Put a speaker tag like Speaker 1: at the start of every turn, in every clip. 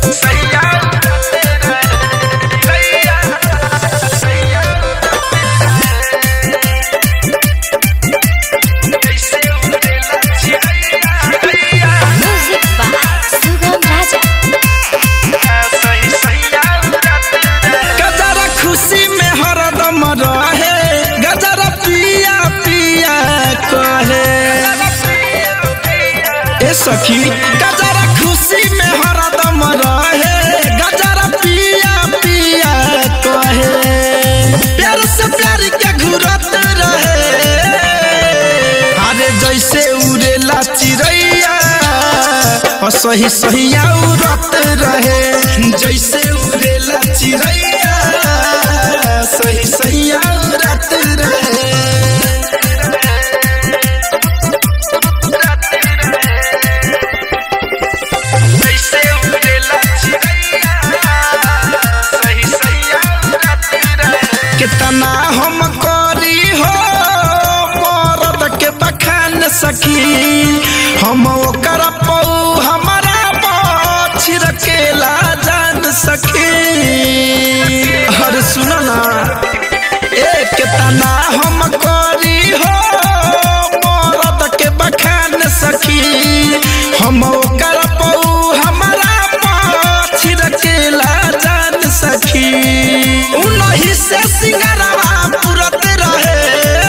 Speaker 1: Music by Sugam Raja.
Speaker 2: गजरा खुशी में हरदम रहे गजरा पिया पिया कहे ए सखी गजरा खुशी में हरदम रहे गजरा पिया पिया कहे प्यार से प्यार के घुरत रहे अरे जैसे उड़ेला चिड़ैया और सही सहिया उड़त रहे जैसे उड़ेला चिड़ैया सही सहिया उड़त रहे कितना हम करी हो मरद के बखान सखी हम ओकर पौ हमारा छिड़केला जान सखी हर सुन ना ए कितना हम करी हो मरद के बखान सखी हम ओकर पौ हमारा छिड़केला जान सखी उनही से सिंगारवा पुरत रहे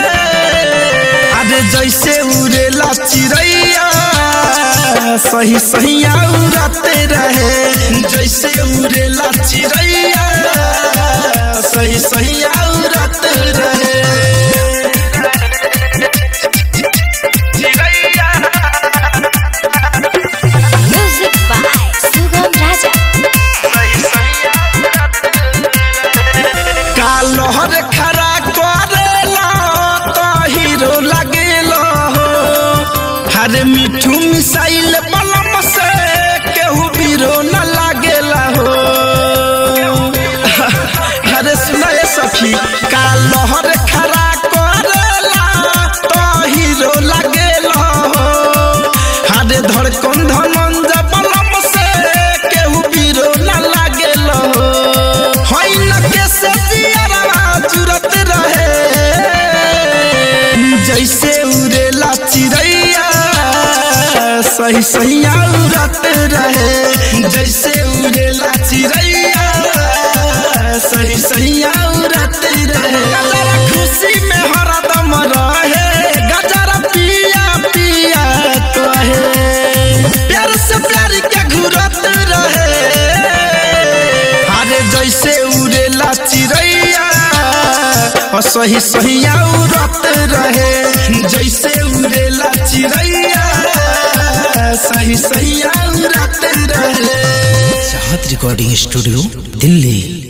Speaker 2: अरे जैसे उड़ेला चिड़ैया सही सहिया उड़ते रहे जैसे उड़ेला चिड़ैया सही सहिया उड़ते रहे
Speaker 1: Music by Sugam Raja.
Speaker 2: कालहर खरा करेला तो हीरो लगेला हो हर मिठू मिसाइल बलम से केहू बीरो न लागेला हो अरे सुनाए सखी कालहर खरा करेला तो हीरो लगेला हो हर धड़कन धनंज बलम से केहू बीरो न लागेला हो होई न कैसे जियरवा जुरत रहे जैसे उड़ेला चिड़ैया सही सहिया उड़त रहे जैसे उड़ेला चिड़ैया सही सहिया उड़त रहे गजरा खुशी में हरदम रहे गजरा पिया पिया कहे प्यार से प्यार के घुरत रहे अरे जैसे उड़ेला चिड़ैया और सही सहिया उड़त रहे जैसे उड़ेला चिड़ैया सही सहिया उड़त रहे
Speaker 3: चाहत रिकॉर्डिंग स्टूडियो दिल्ली